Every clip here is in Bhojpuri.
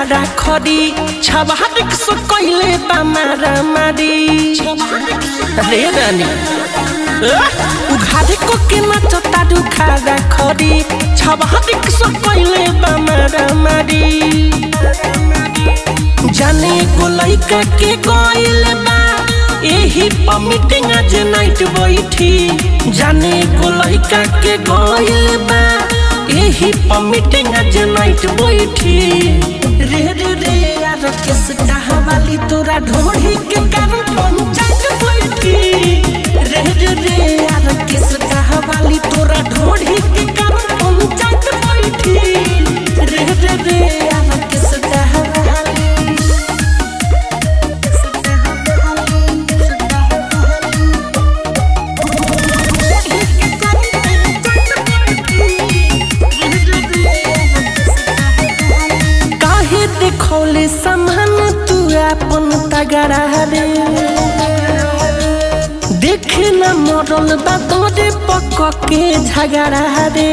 खाड़ा खड़ी छबारिक सो कैले बा मारा मारी रे रानी उघारे को के नाच तारू खाड़ा खड़ी छबारिक सो कैले बा मारा मारी जाने को लइका के गइल बा एही पर मीटिंग आज नाइट बैठी जाने को लइका के गइल बा एही पर मीटिंग आज नाइट बैठी रे रे रे यार किस वाली तोरा ढोढ़ी के कारण पंचायत बैठी रे रे रे यार किस वाली तोरा ढोढ़ी के कारण पंचायत बैठी रे रे रे यार किस वाली काहे देखौले समान तू अपन तगड़ा रे देखे न मरल बा तोरे पक के झगड़ा रे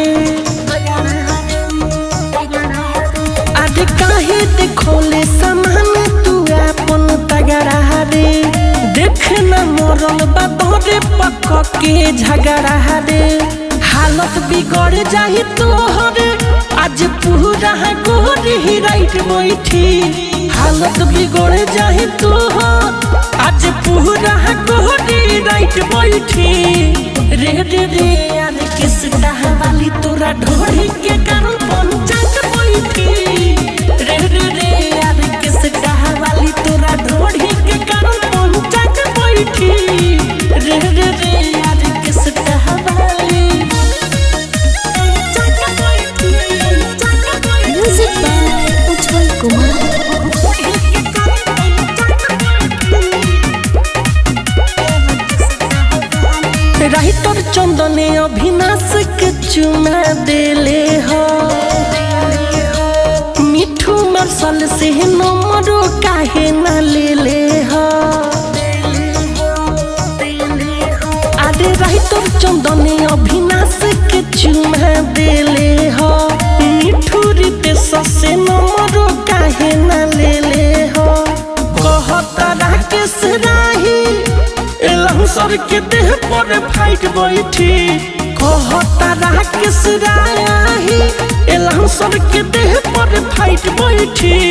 अरे काहे देखौले समान तू अपन तगड़ा रे देखे न मरल बा तोरे पक के झगड़ा रे हालत बिगड़ जाही तोहरे आज पूरा गोरी ही राइट बैठी हालत बिगड़ जाही तोहर आज पूरा गोरी राइट बैठी रे रे रे यार किस वाली तोरा ढोढ़ी के कारण पंचायत बैठी रे रे रे यार किस वाली तोरा ढोढ़ी के कारण पंचायत बैठी रे रे रे यार किस वाली music by Ujjwal Kumar writer चंदने अभिनाश के चुमा देले हो मिठू मरसल से नमरो काहे न ले ले हो अरे राइटर चंदने अभिनाश के चुमा देले हो मिठू रितेश से नमरो काहे न ले ले हो कहता राकेश राही एलहू सर के देह पर फाइट बैठी कहता राकेश राही एलहू सर के देह पर फाइट बैठी